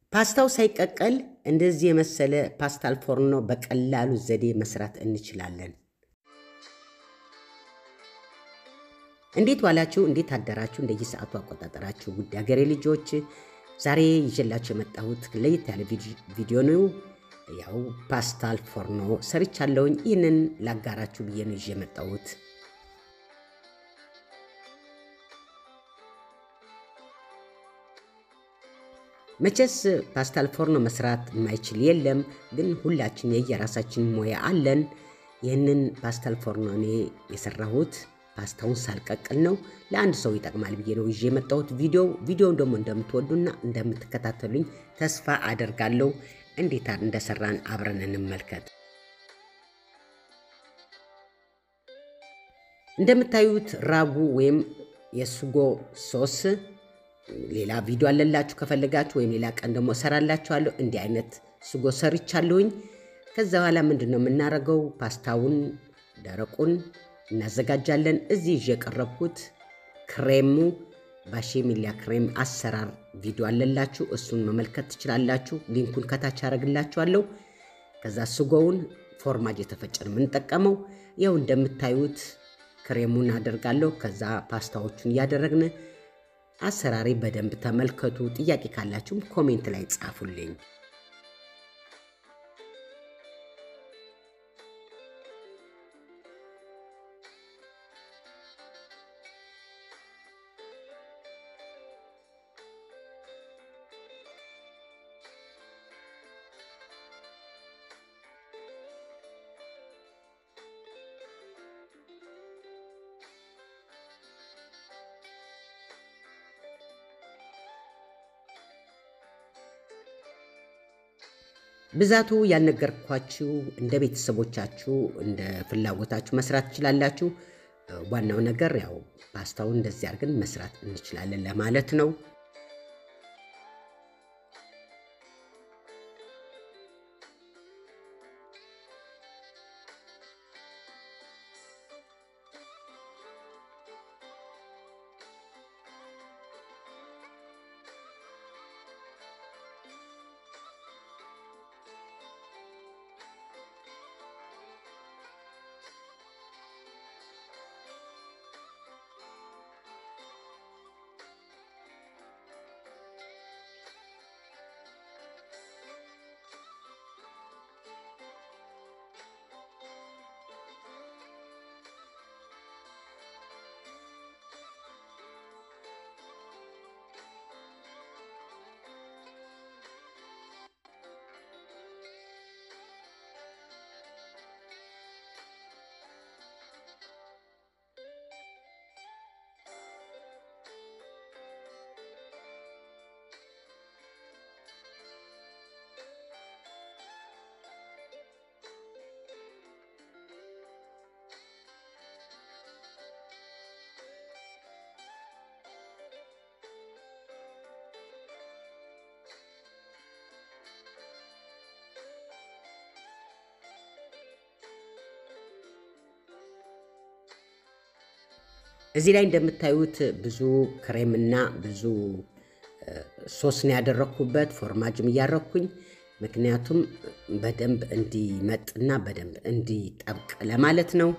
ፓስታው ሳይቀቀል እንደዚህ የመሰለ ፓስታል ፎርኖ በቀላሉ ዘዴ መስራት እንችላለን። እንዴት ዋላችሁ? እንዴት አደራችሁ? እንደየሰዓቱ አቆጣጠራችሁ ውድ ሀገሬ ልጆች፣ ዛሬ ይዤላችሁ የመጣሁት ለየት ያለ ቪዲዮ ነው። ያው ፓስታል ፎርኖ ሰርቻለሁኝ። ይህንን ላጋራችሁ ብዬ ነው ይዤ የመጣሁት። መቼስ ፓስታል ፎርኖ መስራት የማይችል የለም፣ ግን ሁላችን የየራሳችን ሙያ አለን። ይህንን ፓስታል ፎርኖ እኔ የሰራሁት ፓስታውን ሳልቀቅል ነው። ለአንድ ሰው ይጠቅማል ብዬ ነው ይዤ የመጣሁት ቪዲዮ። ቪዲዮውን ደግሞ እንደምትወዱና እንደምትከታተሉኝ ተስፋ አደርጋለሁ። እንዴት እንደሰራን አብረን እንመልከት። እንደምታዩት ራጉ ወይም የሱጎ ሶስ ሌላ ቪዲዮ አለላችሁ ከፈለጋችሁ፣ ወይም ሌላ ቀን ደግሞ እሰራላችኋለሁ። እንዲህ አይነት ሱጎ ሰርቻለሁኝ። ከዛ በኋላ ምንድን ነው የምናደርገው? ፓስታውን ደረቁን እናዘጋጃለን። እዚህ ይዤ የቀረብኩት ክሬሙ ባሼሚሊያ ክሬም አሰራር ቪዲዮ አለላችሁ። እሱን መመልከት ትችላላችሁ። ሊንኩን ከታች አደርግላችኋለሁ። ከዛ ስጎውን ፎርማጅ የተፈጨን የምንጠቀመው ያው እንደምታዩት ክሬሙን አደርጋለሁ። ከዛ ፓስታዎቹን እያደረግን አሰራሪ በደንብ ተመልከቱ። ጥያቄ ካላችሁም ኮሜንት ላይ ጻፉልኝ። ብዛቱ ያልነገርኳችሁ እንደ ቤተሰቦቻችሁ እንደ ፍላጎታችሁ መስራት ትችላላችሁ። ዋናው ነገር ያው ፓስታውን እንደዚህ አድርገን መስራት እንችላለን ለማለት ነው። እዚህ ላይ እንደምታዩት ብዙ ክሬምና ብዙ ሶስ ነው ያደረግኩበት፣ ፎርማጅም እያረግኩኝ ምክንያቱም በደንብ እንዲመጥና በደንብ እንዲጠብቅ ለማለት ነው።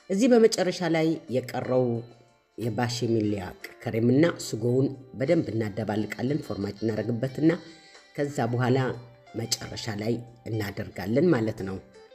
እዚህ በመጨረሻ ላይ የቀረው የባሽሚሊያ ከሬምና ስጎውን በደንብ እናደባልቃለን። ፎርማጅ እናደርግበትና ከዛ በኋላ መጨረሻ ላይ እናደርጋለን ማለት ነው።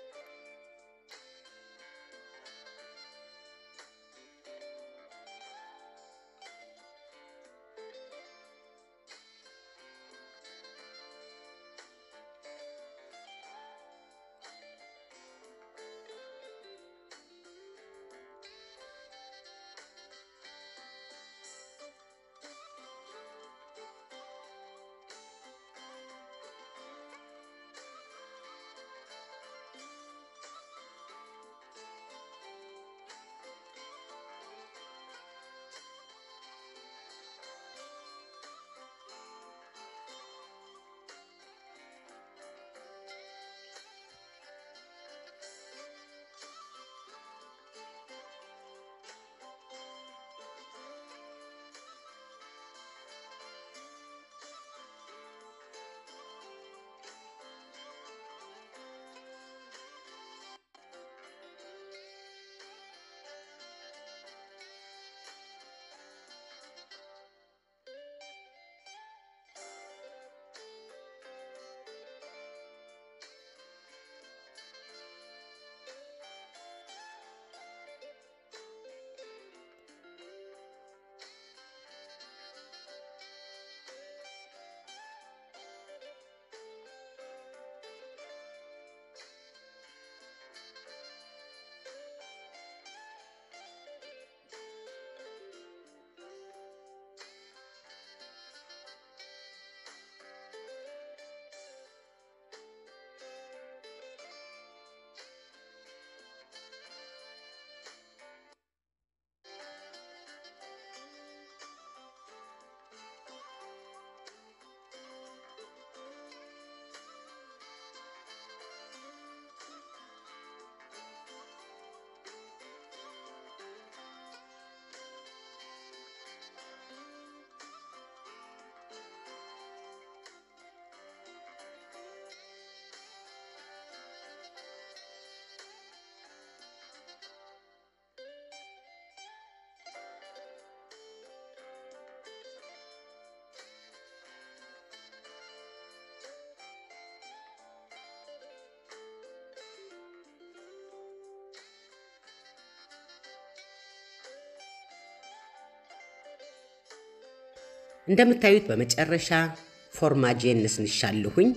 እንደምታዩት በመጨረሻ ፎርማጄን ነስንሻለሁኝ።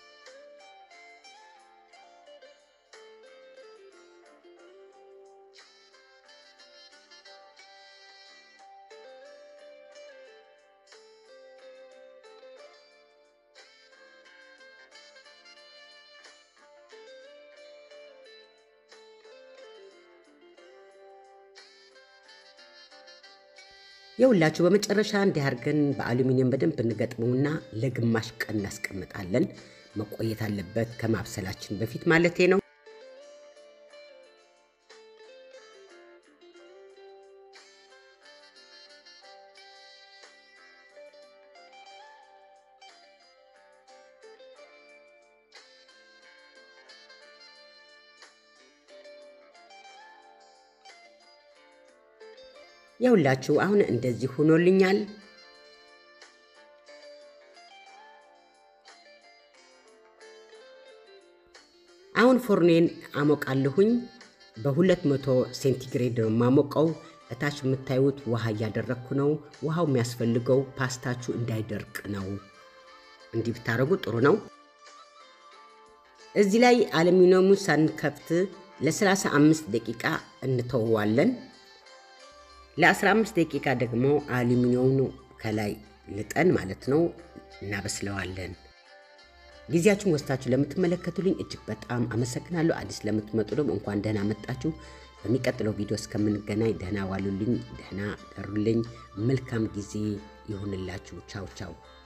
የሁላችሁ በመጨረሻ እንዲህ አድርገን በአሉሚኒየም በደንብ እንገጥመውና ለግማሽ ቀን እናስቀምጣለን። መቆየት አለበት ከማብሰላችን በፊት ማለቴ ነው። የሁላችሁ አሁን እንደዚህ ሆኖልኛል። አሁን ፎርኔን አሞቃለሁኝ። በሁለት መቶ ሴንቲግሬድ ነው የማሞቀው። እታች የምታዩት ውሃ እያደረግኩ ነው። ውሃው የሚያስፈልገው ፓስታችሁ እንዳይደርቅ ነው። እንዲህ ብታደርጉ ጥሩ ነው። እዚህ ላይ አሉሚኒየሙ ሳንከፍት ለ35 ደቂቃ እንተወዋለን። ለ15 ደቂቃ ደግሞ አሉሚኒየሙ ከላይ ልጠን ማለት ነው እናበስለዋለን። ጊዜያችሁን ወስታችሁ ለምትመለከቱልኝ እጅግ በጣም አመሰግናለሁ። አዲስ ለምትመጡ ደግሞ እንኳን ደህና መጣችሁ። በሚቀጥለው ቪዲዮ እስከምንገናኝ ደህና ዋሉልኝ፣ ደህና ደሩልኝ። መልካም ጊዜ ይሁንላችሁ። ቻው ቻው።